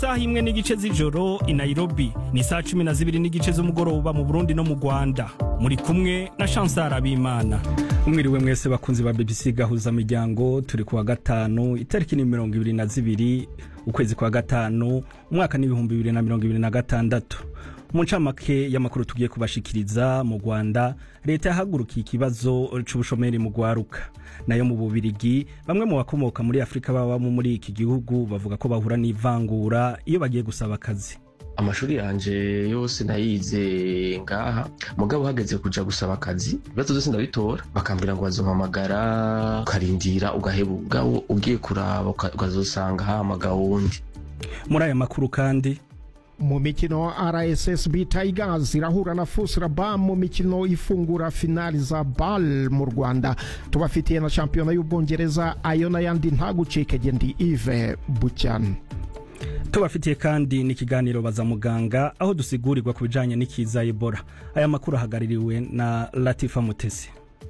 saha imwe n'igice z'ijoro i nairobi ni saa cumi na zibiri n'igice z'umugoroba mu burundi no mu rwanda muri kumwe na chansar abimana umwiriwe mwese bakunzi ba bbc gahuza miryango turi kuwa gatanu itariki ni mirongo ibiri na zibiri ukwezi kwa gatanu umwaka n'ibihumbi bibiri na mirongo ibiri na gatandatu mu ncamake y'amakuru tugiye kubashikiriza mu rwanda leta yahagurukiye ikibazo c'ubushomeri mu rwaruka nayo mu bubirigi bamwe mu bakomoka muri afurika babamo muri iki gihugu bavuga ko bahura n'ivangura iyo bagiye gusaba akazi amashuri yanje yose nayize ngaha mugabo uhageze kuja gusaba akazi ibibazo vyose ndabitora bakambwira ngo bazompamagara ukarindira ugaheba ubwabo ugiye kuraba ukazosanga hamagawe wundi muri aya makuru kandi mu mikino rssb tigers irahura na fusraba mu mikino ifungura finali za bal mu rwanda tubafitiye na shampiyona y'ubwongereza ayo n'ayandi ntagucikege ndi ive bucyana tubafitiye kandi n'ikiganiro baza muganga aho dusigurirwa ku bijanye n'ikiza ebola aya makuru ahagarariwe na latifa mutesi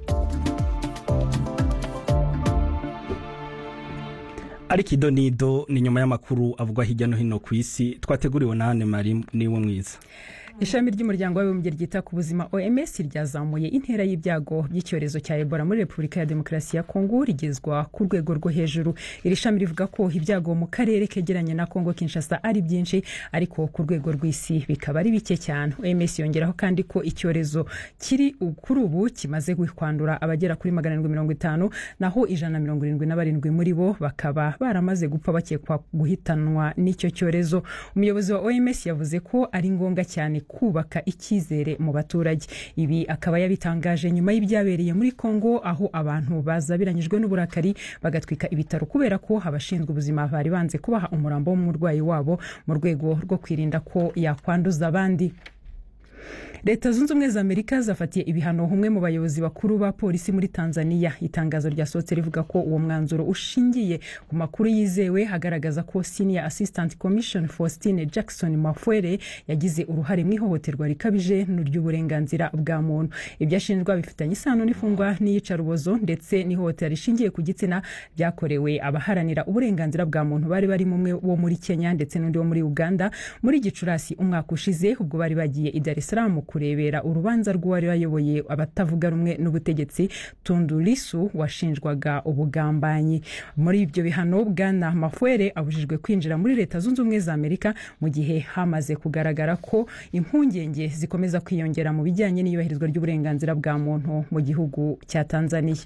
ariko ido nido ni nyuma y'amakuru avugwa hirya no hino ku isi twateguriwe na hane mari niwe mwiza ishami ry'umuryango w'abibumbye ryita ku buzima oms ryazamuye intera y'ibyago by'icyorezo cya ebola muri repubulika ya demokarasi ya kongo rigezwa ku rwego rwo hejuru iri shami rivuga ko ibyago mu karere kegeranye na kongo kinshasa ari byinshi ariko ku rwego rw'isi bikaba ari bike cyane oms yongeraho kandi ko icyorezo kiri kuri ubu kimaze kwandura abagera kuri magana arindwi mirongo itanu naho ijana na mirongo irindwi na barindwi muri bo bakaba baramaze gupfa bakekwa guhitanwa n'icyo cyorezo umuyobozi wa oms yavuze ko ari ngombwa cyane kubaka icyizere mu baturage ibi akaba yabitangaje nyuma y'ibyabereye muri kongo aho abantu bazabiranyijwe n'uburakari bagatwika ibitaro kubera ko abashinzwe ubuzima bari banze kubaha umurambo w'umurwayi wabo mu rwego rwo kwirinda ko yakwanduza abandi leta zunze ubumwe za amerika zafatiye ibihano umwe mu bayobozi bakuru ba polisi muri tanzania itangazo ryasohotse rivuga ko uwo mwanzuro ushingiye ku makuru yizewe agaragaza ko senior assistant commission faustine jackson mafwere yagize uruhare mu ihohoterwa rikabije ry'uburenganzira bwa muntu ibyo ashinjwa bifitanye isano n'ifungwa n'iyicarubozo ndetse n'ihohotera rishingiye ku gitsina byakorewe abaharanira uburenganzira bwa muntu bari barimo umwe wo muri kenya ndetse n'undi wo muri uganda muri gicurasi umwaka ushize ubwo bari bagiye i dar es salaam kurebera urubanza rw'uwari wayoboye abatavuga rumwe n'ubutegetsi tundu lisu washinjwaga ubugambanyi muri ibyo bihano bwana mafwere abujijwe kwinjira muri leta zunze ubumwe za amerika mu gihe hamaze kugaragara ko impungenge zikomeza kwiyongera mu bijyanye n'iyubahirizwa ry'uburenganzira bwa muntu mu gihugu cya tanzania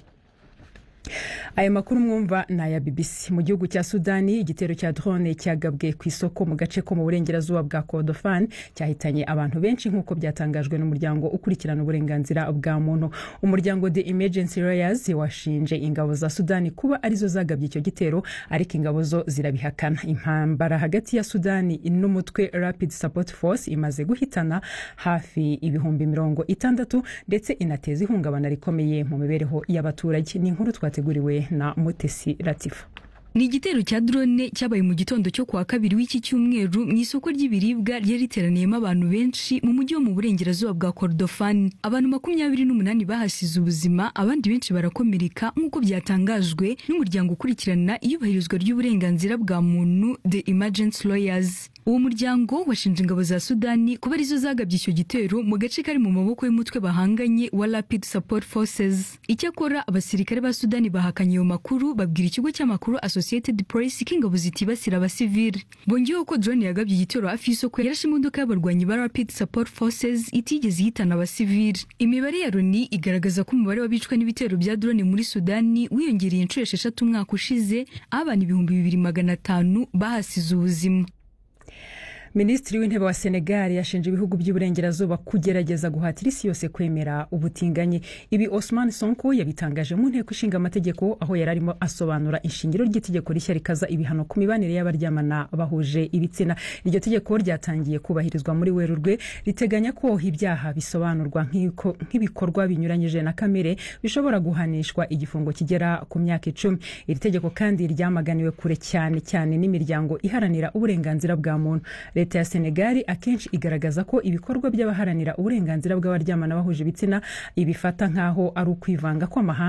aya makuru mwumva ni aya bbc mu gihugu cya sudani igitero cya drone cyagabwe ku isoko mu gace ko mu burengerazuba bwa kordofan cyahitanye abantu benshi nk'uko byatangajwe n'umuryango ukurikirana uburenganzira bwa muntu umuryango the emergency lawyers washinje ingabo za sudani kuba arizo zagabye icyo gitero ariko ingabo zo zirabihakana impambara hagati ya sudani n'umutwe rapid support force imaze guhitana hafi ibihumbi mirongo itandatu ndetse inateza ihungabana rikomeye mu mibereho y'abaturage ni inkuru twateguriwe na mutesi latifa ni igitero cya drone cyabaye mu gitondo cyo kuwa kabiri w'iki cyumweru mu isoko ry'ibiribwa ryari riteraniyemo abantu benshi mu mujyi wo mu burengerazuba bwa kordofani abantu makumyabiri n'umunani bahasize ubuzima abandi benshi barakomereka nk'uko byatangajwe n'umuryango ukurikirana iyubahirizwa ry'uburenganzira bwa muntu the emergency lawyers uwo muryango washinje ingabo za sudani kuba arizo zagabye icyo gitero mu gace kari mu maboko y'umutwe bahanganye wa rapid support forces icyakora abasirikare ba sudani bahakanye ayo makuru babwira ikigo cy'amakuru associated press ko ingabo zitibasira abasivili bongeyeho ko drone yagabye igitero hafi y'isoko yarashe imodoka y'abarwanyi ba rapid support forces itigeze ihitana abasivili imibare ya loni igaragaza ko umubare w'abicwa n'ibitero bya drone muri sudani wiyongereye inshuro esheshatu umwaka ushize aho abantu ibihumbi bibiri magana atanu bahasize ubuzima minisitiri w'intebe wa senegal yashinje ibihugu by'iburengerazuba kugerageza guhatira isi yose kwemera ubutinganyi ibi osman sonko yabitangaje mu nteko ishinga amategeko aho yari arimo asobanura ishingiro ry'itegeko rishya rikaza ibihano ku mibanire y'abaryamana bahuje ibitsina iryo tegeko ryatangiye kubahirizwa muri werurwe riteganya ko ibyaha bisobanurwa nk'ibikorwa binyuranyije na kamere bishobora guhanishwa igifungo kigera ku myaka icumi iri tegeko kandi ryamaganiwe kure cyane cyane n'imiryango iharanira uburenganzira bwa muntu leta ya senegali akenshi igaragaza ko ibikorwa by'abaharanira uburenganzira bw'abaryamana bahuje ibitsina ibifata nk'aho ari ukwivanga kw'amahanga